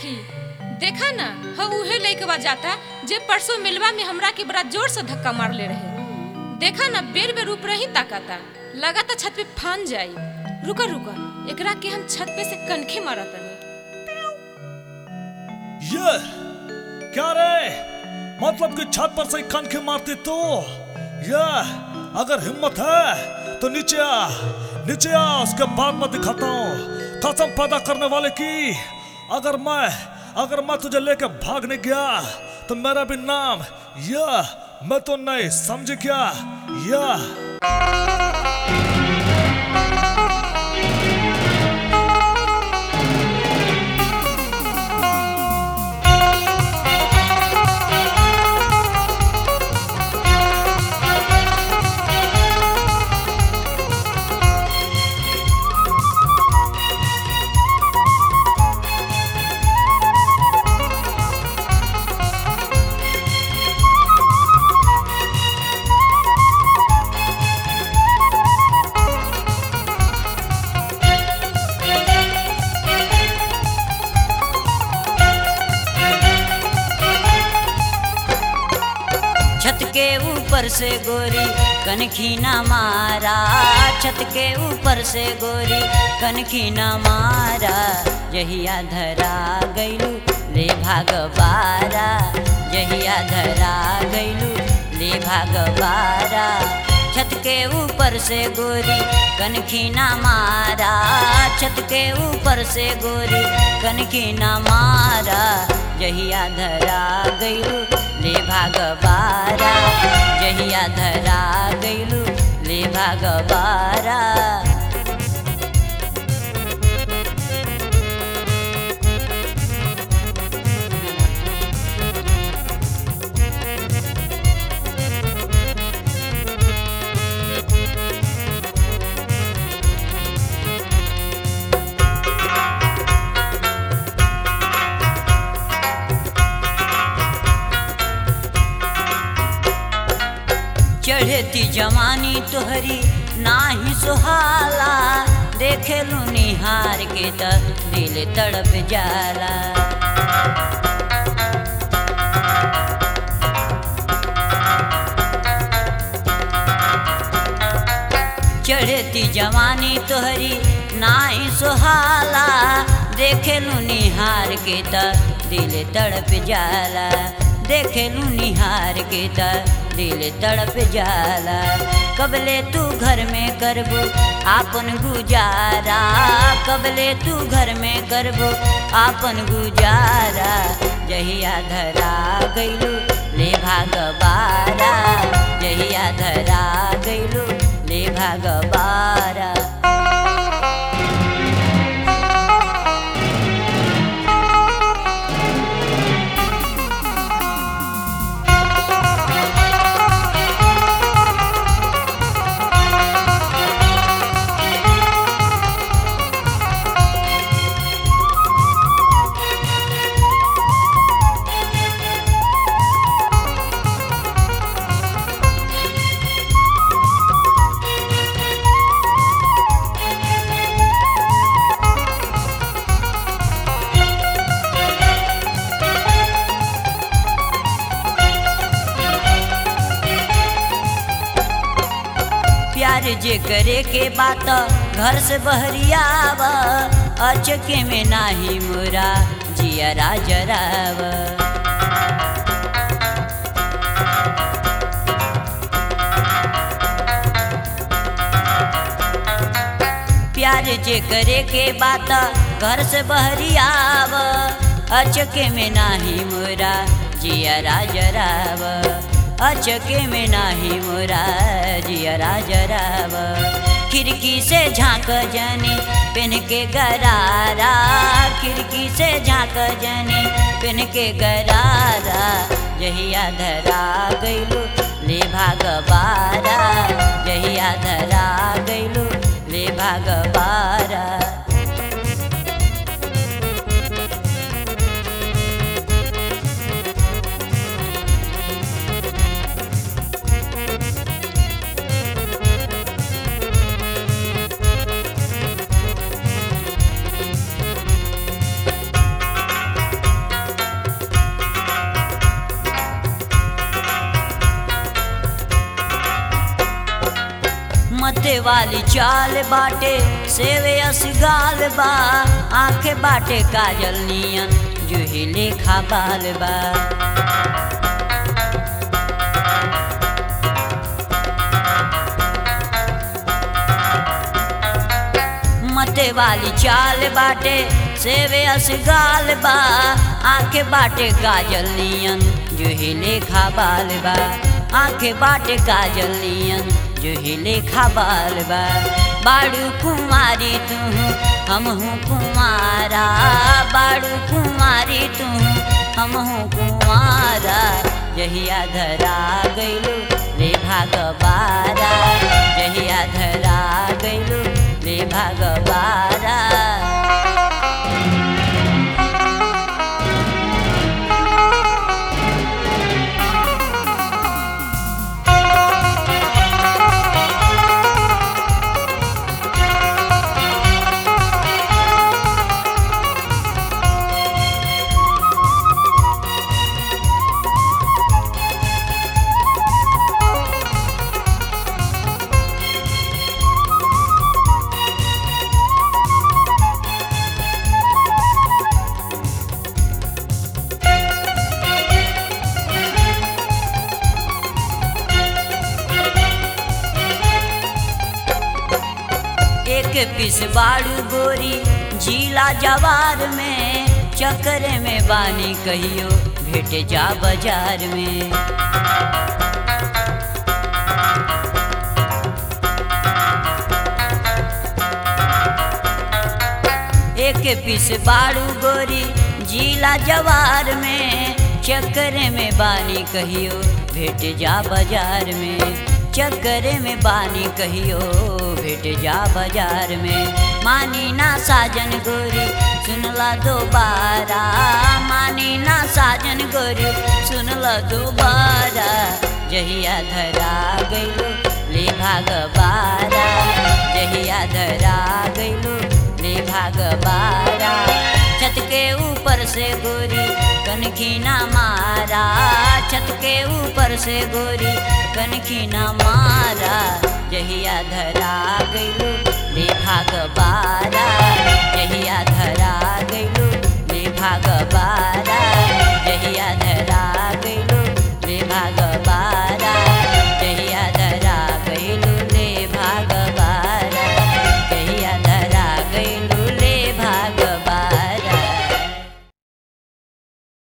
सखी देखा ना ह उहे लइकवा जाता जे परसों मिलवा में हमरा के बड़ा जोर से धक्का मार ले रहे देखा ना बेर बेर ऊपर ही ताकाता लगाता छत पे फान जाई रुका रुका एकरा के हम छत पे से कनखे मारत तनी ये क्या रे मतलब कि छत पर से कनखे मारते तो ये अगर हिम्मत है तो नीचे आ नीचे आ उसके बाद मैं दिखाता हूँ कसम पैदा करने वाले की अगर मैं अगर मैं तुझे लेकर भागने गया तो मेरा भी नाम या मैं तो नहीं समझ क्या या छत के ऊपर से गोरी कनखी ना मारा छत के ऊपर से गोरी कनखी ना मारा जहिया धरा गैलू ले भाग बारा जहिया धरा गैलू ले भाग बारा छत के ऊपर से गोरी कनखी ना मारा छत के ऊपर से गोरी कनखी ना मारा जहिया धरा गैलू ले भाग बारा जहिया धरा गैलू ले भाग बारा चढ़ती जवानी तोहरी नाही सुहाला देखे लू निहार के त दिल तड़प जाला चढ़ती जवानी तोहरी नाही सुहाला देखे लू निहार के त दिल तड़प जाला देखे लू निहार के त दिल तड़प जाला कबले तू घर में करबू आपन गुजारा कबले तू घर में करबू आपन गुजारा जहिया धरा गैलू ले भाग बारा जहिया धरा गैलू ले भाग बारा प्यार जे करे के बात घर से बहरियाव अचके में नाही मोरा जियरा जराव प्यार जे करे के बात घर से बहरियाव अचके में नाही मोरा जियरा जराव अचके में नाही मोरा जियरा जराव खिड़की से झांक जनी पेन के गरारा खिड़की से झांक जनी पेन के गरारा जहिया धरा गैलू ले भाग बारा जहिया धरा गैलू ले भाग बारा मते वाली चाल बाटे सेवे असगाल बा आंखे बाटे काजल नियन जुही लेखा बाल बा मते वाली चाल बाटे सेवे असगाल बा आंखे बाटे काजल नियन जुही लेखा बाल बा आंखे बाटे काजल नियन जुही लेखा बाल बा बाड़ू कुमारी तू हम हूँ कुमारा बाड़ू कुमारी तू हम हूँ कुमारा जहिया धरा गइलू ले भागबारा जहिया धरा गइलू ले भागबारा एक पिस बाड़ू गोरी जिला जवार में चक्कर में बानी कहियो भेट जा बाजार में एक पिस बाड़ू गोरी जिला जवार में चक्कर में बानी कहियो भेट जा बाजार में चक्कर में बानी कहियो भेट जा बाजार में मानी ना साजन गोरी सुनला दोबारा मानी ना साजन गोरी सुनला दोबारा जहिया धरा गइलो ले भागबारा जहिया धरा गइलो ले भागबारा छत के ऊपर से गोरी कनखी ना मारा छत के ऊपर से गोरी कनखी ना मारा जहिया धरा गइलो ले भागबारा जहिया धरा